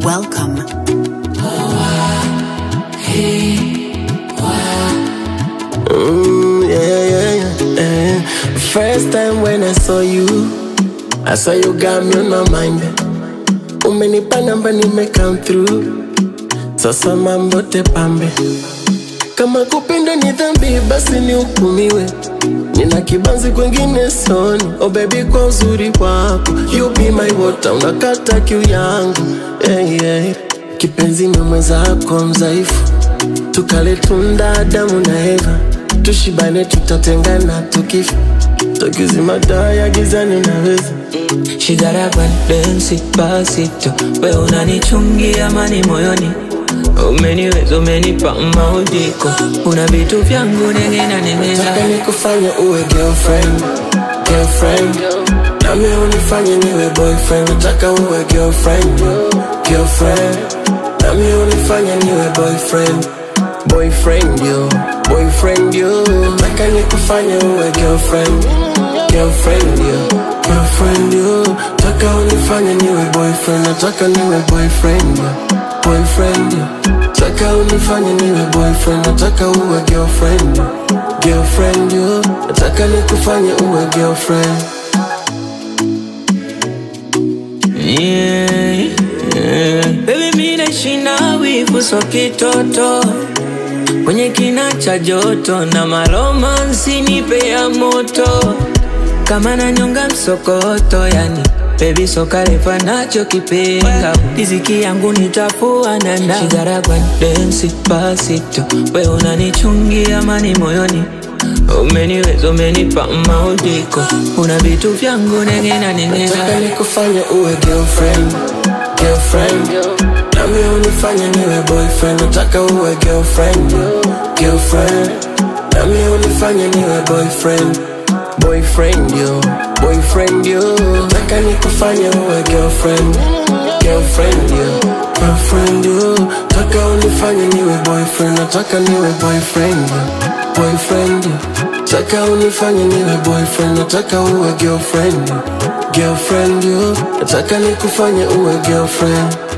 Welcome. Mm, yeah, yeah, yeah, yeah. First time when I saw you, I saw you got me on my mind. Umenipa namba nime come through, sasa mambo tepambe. Kama kupenda ni dhambi, basi ni hukumiwe. Nina kibanzi kwengine soni, oh baby, kwa uzuri wako you be my water, unakata kiu yangu yeah, yeah. Kipenzi ni mwenzako mzaifu tukale tunda Adamu na Eva, tushibane, tutatengana tukifa, tukizima taa ya gizani naweza Shigara kwa densi pasito, we unanichungia amani moyoni, umeniweza umenipa maudiko, una vitu vyangu nengena nengena Nataka nikufanye uwe girlfriend, girlfriend Nami unifanye niwe boyfriend Nataka uwe girlfriend, girlfriend Nami unifanye niwe boyfriend, boyfriend yo, boyfriend yo Nataka nikufanye uwe girlfriend, girlfriend yo, girlfriend yo Nataka unifanye niwe boyfriend Nataka niwe boyfriend yo, boyfriend yo Nataka unifanye niwe boyfriend Nataka uwe girlfriend yo, girlfriend yo Nataka nikufanye uwe girlfriend yeah, yeah. Baby mi naishi na wivu so kitoto kwenye kina cha joto na maromansi nipe ya moto kama nanyonga msokoto yani Baby soka refa nacho kipenga riziki yangu nitafua nanda shigara kwa densi pasito we unanichungia amani moyoni umeniweza umenipa maudiko una vitu vyangu nengena nengena Nataka nikufanye uwe girlfriend, girlfriend Nami unifanye niwe boyfriend Nataka uwe girlfriend, girlfriend Nami unifanye niwe boyfriend, boyfriend yo, boyfriend yo Nataka nikufanye uwe girlfriend, girlfriend yo, girlfriend yo Nataka unifanye niwe boyfriend Nataka niwe boyfriend yo, boyfriend yo Nataka unifanye niwe boyfriend Nataka uwe girlfriend yo, girlfriend yo Nataka nikufanye uwe girlfriend